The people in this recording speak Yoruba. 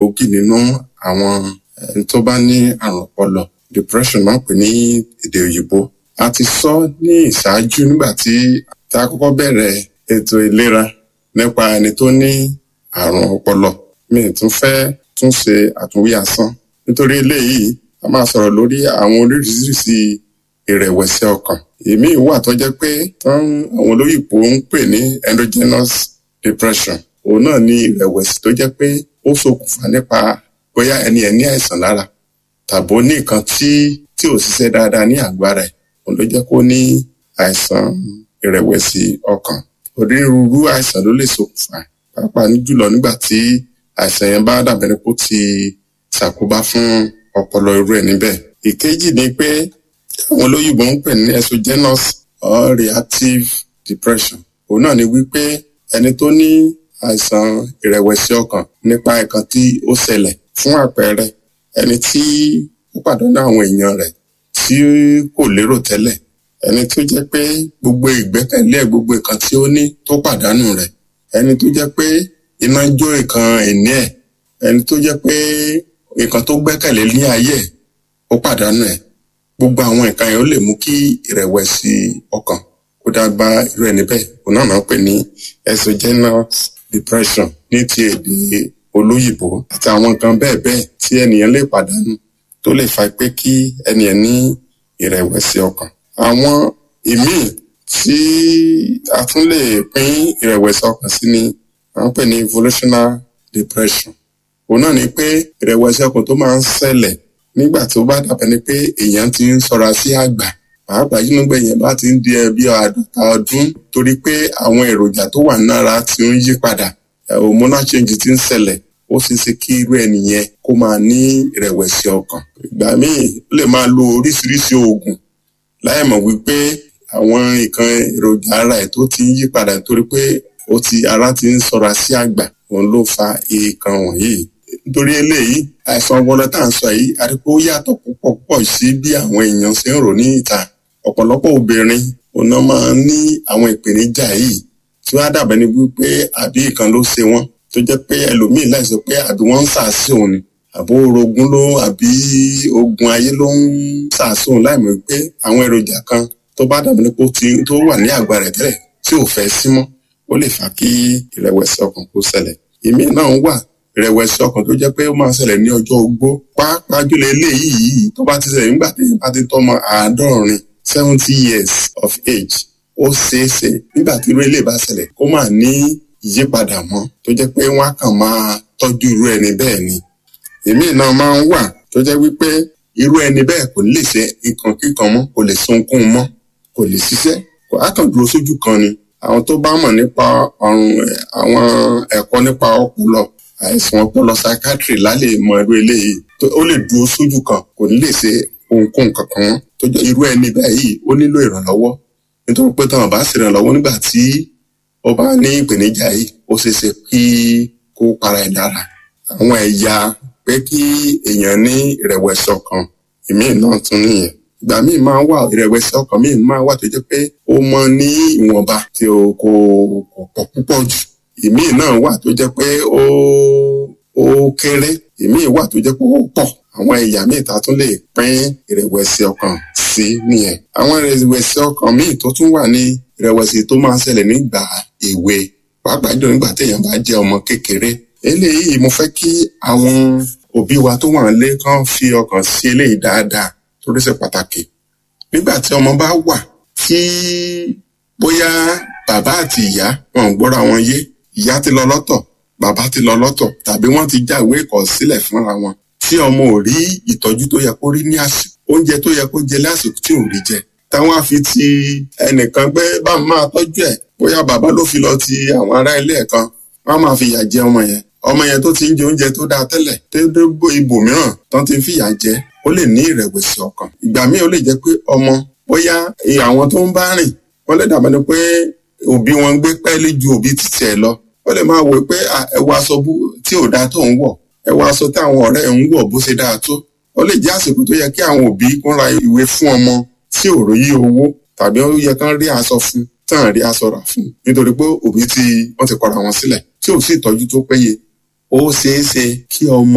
gbòógì nínú àwọn ẹni tó bá ní àrùn ọpọlọ depression máa ń pè ní èdè òyìnbó a ti sọ ní ìṣáájú nígbà tí tá a kọ́kọ́ bẹ̀rẹ̀ ètò ìlera nípa ẹni tó ní àrùn ọpọlọ mi ì tún fẹ́ tún ṣe àtúnwí asán nítorí eléyìí a máa sọ̀rọ̀ lórí àwọn oríṣiríṣi ìrẹ̀wẹ̀sì ọkàn èmi wà tó jẹ́ pé tán àwọn olóyìnbó ń pè ní endogenous depression òun náà ní ìrẹ̀wẹ̀sì tó jẹ́ pé ó ṣokùnfà nípa bóyá ẹni ẹ̀ ní àìsàn lára tàbó ní nǹkan tí tí ò ṣiṣẹ́ dáadáa ní àgọ́ ara ẹ̀ òun ló jẹ́ kó ní àìsàn ìrẹ̀wẹ̀sì ọkàn onírúurú àìsàn ló lè ṣokùnfà pàápàá jùlọ nígbà tí àìsàn yẹn bá dàbẹ̀ ní kó ti ṣàkóbá fún ọpọlọ irú ẹ̀ níbẹ̀ ìkejì ni pé àwọn olóyìnbó ń pè ní exogenous or reactive depression òun náà ni wípé ẹni tó ní àìsàn ìrẹ̀wẹ̀sì ọkàn nípa nǹkan tí ó ṣẹlẹ̀ fún àpẹẹrẹ ẹni tí ó pàdánù àwọn èèyàn rẹ̀ tí kò lérò tẹ́lẹ̀ ẹni tó jẹ́ pé gbogbo ìgbẹ́kẹ̀lé ẹ̀ gbogbo nǹkan tí ó ní tó pàdánù rẹ̀ ẹni tó jẹ́ pé iná jó nǹkan ìní ẹ̀ ẹni tó jẹ́ pé nǹkan tó gbẹ́kẹ̀lé ní ayé ẹ̀ ó pàdánù ẹ̀ gbogbo àwọn nǹkan yẹn ó lè mú kí ìrẹ̀wẹ̀sì ọkàn kó dá bá irú ẹni bẹ́ẹ̀ òun náà máa ń pè ní exogenous depression ní ti èdè olóyìnbó àti àwọn nǹkan bẹ́ẹ̀ bẹ́ẹ̀ tí ènìyàn lè pàdánù tó lè fa pé kí ènìyàn ní ìrẹ̀wẹ̀sì ọkàn àwọn ìmíì tí a tún lè pín ìrẹ̀wẹ̀sì ọkàn sí ni à ń pè ní evolutional depression òun náà ni pé ìrẹ̀wẹ̀sì ọkàn tó máa ń ṣẹlẹ̀ nígbà tó bá dàbẹ̀ ni pé èèyàn ti ń sọra sí àgbà pàápàá yìí nígbà yẹn bá ti ń di ẹbí àádọ́ta ọdún torí pé àwọn èròjà tó wà nára ti ń yí padà hormonal change ti ń ṣẹlẹ̀ ó ṣeé ṣe kí irú ẹni yẹn kó máa ní ìrẹ̀wẹ̀sì ọkàn ìgbà míì ó lè máa lo oríṣiríṣi oògùn láì mọ̀ wípé àwọn nǹkan èròjà ara ẹ̀ tó ti ń yí padà torí pé ó ti ara ti ń sọra sí àgbà òun ló fa nǹkan wọ̀nyí nítorí eléyìí àìsàn ọpọlọ tá à ń sọ yìí àdìpọ̀ ó yàtọ̀ púpọ̀ púpọ̀ sí bí àwọn èèyàn ṣe ń rò ní ìta ọ̀pọ̀lọpọ̀ obìnrin òun náà máa ń ní àwọn ìpèníjà yìí tí wọ́n á dàbẹ̀ ní wípé àbí nǹkan ló ṣe wọ́n tó jẹ́ pé ẹlòmíì láìsọ pé àbí wọ́n ń sàásì òun ni àbó orogún ló àbí ogun ayé ló ń sàásì òun láìmọ̀ pé àwọn èròjà kan tó bá dàbẹ̀ ní pé ó ti tó wà ní àgbà rẹ̀ tẹ́lẹ̀ tí ò fẹ́ sí mọ́ ó lè fà kí ìrẹ̀wẹ̀sì ọkàn kó ṣẹlẹ̀ ìmí náà wà ìrẹ̀wẹ̀sì ọkàn tó jẹ́ pé ó máa ṣẹlẹ̀ ní ọjọ́ ogbó pàápàá jùlọ eléyìí tó bá ti ṣẹlẹ̀ nígbà tí bá ti tọ́mọ àádọ́rin seventy years of age ó ṣeé ṣe nígbà tí irú eléyìí bá ṣẹlẹ̀ kó máa ní ìyípadà mọ́ tó jẹ́ pé wọ́n á kàn máa tọ́jú irú ẹni bẹ́ẹ̀ ni èmi náà máa ń wà tó jẹ́ wípé irú ẹni bẹ́ẹ̀ kò ní lè ṣe nǹkan kíkan mọ́ kò lè sunkún mọ́ kò lè ṣiṣẹ́ kò á kàn dúró sójú kan ni àwọn tó bá mọ̀ nípa ọ̀run àwọn ẹ̀kọ́ nípa ọpọlọ àìsàn ọpọlọ psychiatry lálẹ́ mọ irú eléyìí ó lè dúró sójú kan kò ní lè ṣe ohunkóhun kankan mọ́ tó jẹ́ irú ẹni báyìí ó nílò ìrànlọ́wọ́ nítorí pé táwọn bá ṣe ìrànlọ́wọ́ nígbà tí ó bá ní ìpèníjà yìí ó ṣeé ṣe kí kó para ẹ̀ dára àwọn ẹ̀yà pé kí èèyàn ní ìrẹ̀wẹ̀sì ọkàn ìmíì náà tún nìyẹn ìgbà míì máa wà ìrẹ̀wẹ̀sì ọkàn míì máa wà tó jẹ́ pé ó mọ ní ìwọ̀nba tí o kò kò pọ̀ púpọ̀ jù ìmíì náà wà tó jẹ́ pé ó ó kéré ìmíì wà tó jẹ́ pé ó pọ̀ àwọn ẹ̀yà míì tá a tún lè pín ìrẹ̀wẹ̀sì ọkàn sí nìyẹn àwọn ìrẹ̀wẹ̀sì ọkàn míì tó tún wà ní ìrẹ̀wẹ̀sì tó máa ń ṣẹlẹ̀ nígbà èwe pàápàá jùlọ nígbà téèyàn bá jẹ́ ọmọ kékeré eléyìí mo fẹ́ kí àwọn òbí wa tó wà nílé kan fi ọkàn sí eléyìí dáadáa torí ṣe pàtàkì nígbà tí ọmọ bá wà tí bóyá bàbá àti ìyá wọn ò gbọ́ra wọn yé ìyá ti lọ lọ́tọ̀ bàbá ti lọ lọ́tọ̀ tàbí wọ́n ti jáwé ìkọ̀sílẹ̀ fúnra wọn tí ọmọ ò rí ìtọ́jú tó yẹ kó rí ní àsìkò oúnjẹ tó yẹ kó jẹ lásìkò tí ò rí jẹ táwọn á fi ti ẹnìkan pé bá máa tọ́jú ẹ̀ bóyá bàbá ló fi lọ ti àwọn ará ilé ẹ̀ kan wọ́n máa fi ìyà jẹ ọmọ yẹn ọmọ yẹn tó ti ń jẹ oúnjẹ tó dáa tẹ́lẹ̀ tó dé ibòmíràn tán ti ń fìyà jẹ ó lè ní ìrẹ̀wẹ̀sì ọkàn ìgbà míì ó lè jẹ́ pé ọmọ bóyá àwọn tó ń bá rìn wọ́n lè dàbẹ̀ ni pé òbí wọn gbé pẹ́ẹ́lí ju òbí títí ẹ̀ lọ ó lè máa wò pé ẹwọ aṣọ tí ò dáa tó ń wọ̀ ẹwọ aṣọ tí àwọn ọ̀rẹ́ ń wọ̀ bó ṣe dáa tó ó lè jẹ́ àsìkò tó yẹ kí àwọn òbí kún ra ìwé fún ọmọ tí ò róyí owó tàbí ó yẹ kán rí aṣọ fún tán rí aṣọ rà fún nítorí pé òbí tí wọ́n ti kọra wọn sílẹ̀ tí ò sí ìtọ́jú tó péye ó ṣeé ṣe kí ọmọ